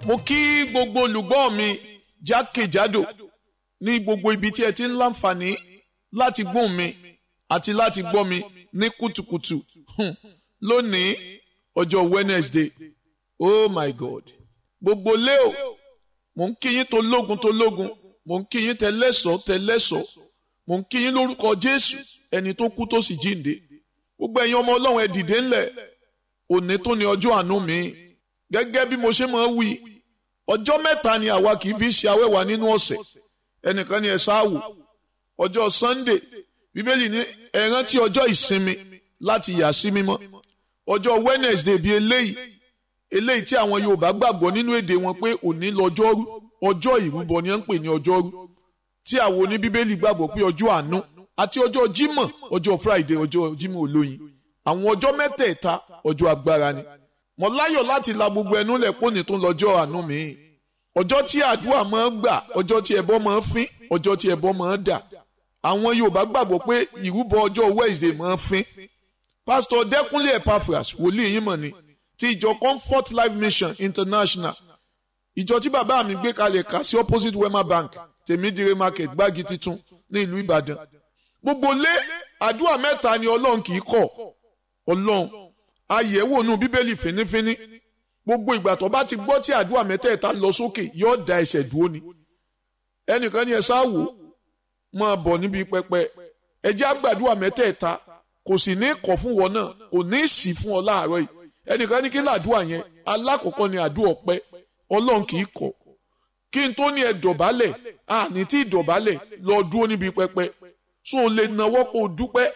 mo kí gbogbo olùgbọ́ mi jákèjádò ní gbogbo ibi tí ẹ ti ń láǹfààní láti gbóhùn mi àti láti gbọ́ mi ní kùtùkùtù Hmm. lónìí ọjọ́ Wednesday oh my God gbogbo leo mo ń kí yín tó lógun tó lógun mo ń kí yín tẹlẹ́sọ̀ tẹlẹ́sọ̀ mo ń kí yín lórúkọ Jésù ẹni tó kú tó sì jíǹde gbogbo ẹ̀yin ọmọ Ọlọ́run ẹ dìde ńlẹ̀ òní tó ní ọjọ́ àánú mi gẹ́gẹ́ bí mo ṣe máa ń wí ọjọ́ mẹ́ta ni àwa kì í fi ṣe awẹ́wà nínú ọ̀sẹ̀ ẹnìkan ni ẹ ṣáàwò ọjọ́ Sunday bíbélì ní ẹ rántí ọjọ́ ìsinmi láti yà sí mímọ́ ọjọ́ Wednesday bíi eléyìí eléyìí tí àwọn Yorùbá gbàgbọ́ nínú èdè wọn pé òní lọ́jọ́rú ọjọ́ ìrúbọ ni wọ́n ń pè ní ọjọ́rú tí àwọn oníbíbélì gbàgbọ́ pé ọjọ́ àánú àti ọjọ́ Jímọ̀ ọjọ́ Friday ọjọ́ Jímọ̀ olóyin àwọn ọjọ́ mẹ́tẹ̀ẹ̀ta ọjọ́ agbára ni mo láyọ̀ láti la gbogbo ẹnu lẹ̀ pọ́nì tó lọ́jọ́ àánú mi ọjọ́ tí àdúrà máa ń gbà ọjọ́ tí ẹbọ máa ń fín ọjọ́ tí ẹbọ máa ń dà àwọn Yorùbá gbàgbọ́ pé ìrúbọ ọjọ́ Wednesday máa ń fín pásítọ̀ Dẹ́kúnlé Epaphras wòlíì yín mọ̀ ni ti ìjọ Comfort Life Mission International ìjọ tí bàbá mi gbé kalẹ̀ kà sí opposite Wema Bank tèmídìrè market gbági titun ní ìlú Ìbàdàn gbogbo lé àdúrà mẹ́ta ni Ọlọ́run kì í kọ̀ Ọlọ́run àyẹ̀wò nù Bíbélì fínífíní gbogbo ìgbà tó bá ti gbọ́ tí àdúrà mẹ́tẹ̀ẹ̀ta lọ sókè yóò da ẹsẹ̀ dúró ni ẹnìkan ní ẹ sáwò máa bọ̀ níbi pẹpẹ ẹ jẹ́ àgbàdúrà mẹ́tẹ̀ẹ̀ta kò sì ní kọ̀ fún wọn náà kò ní sì fún ọ láàárọ̀ yìí ẹnìkan ní kí làdúrà yẹn alákọ̀ọ́kọ́ ni àdúrà ọpẹ́ Ọlọ́run kì í kọ̀ kí n tó ní ẹ dọ̀bálẹ̀ àní tí ìdọ̀bálẹ̀ lọ dúró níbi pẹpẹ so lè nawọ́ kó o dúpẹ́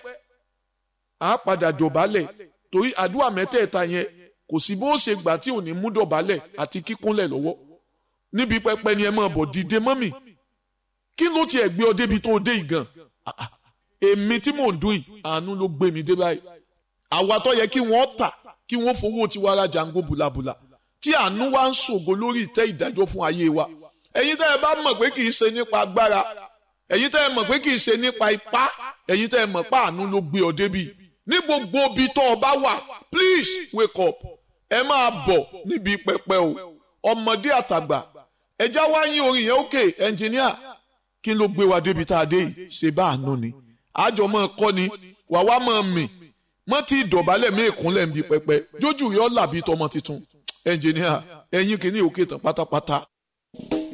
á padà dọ̀bálẹ̀ torí àdúrà mẹ́tẹ̀ẹ̀ta yẹn kò sí bó ṣe gbà tí ò ní mú dọ̀bálẹ̀ àti kíkúnlẹ̀ lọ́wọ́ níbi pẹpẹ ni ẹ máa bọ̀ dìde mọ́mì kí ló tiẹ̀ gbé ọ débi tó o dé ìgàn èmi tí mò ń dún yìí àánú ló gbé mi dé báyìí àwa tó yẹ kí wọ́n tà kí wọ́n fowó tiwa ra jàǹgó bùlàbùlà tí àánú wa ń ṣògo lórí ìtẹ́ ìdájọ́ fún ayé wa ẹ̀yin tẹ́ ẹ bá mọ̀ pé kì í ṣe nípa agbára ẹ̀yin tẹ́ ẹ mọ̀ pé kì í ṣe nípa ipá ẹ̀yin tẹ́ ẹ mọ̀ pé àánú ló gbé ọ débi ní gbogbo ibi tó o bá wà please wake up ẹ máa bọ̀ níbi pẹpẹ o ọmọdé àtàgbà ẹjá wá yín orin yẹn òkè ẹnjìníà kí ló gbé wa débi tá a dé yìí ṣe bá àánú ni àjọ máa kọ́ ni wàá wá máa mì mọ́ tí ìdọ̀bálẹ̀ mí ìkúnlẹ̀ ń bi pẹpẹ jójú yọ làbí tọmọ tuntun ẹnjìníà ẹ̀yin kìíní òkè tán pátápátá.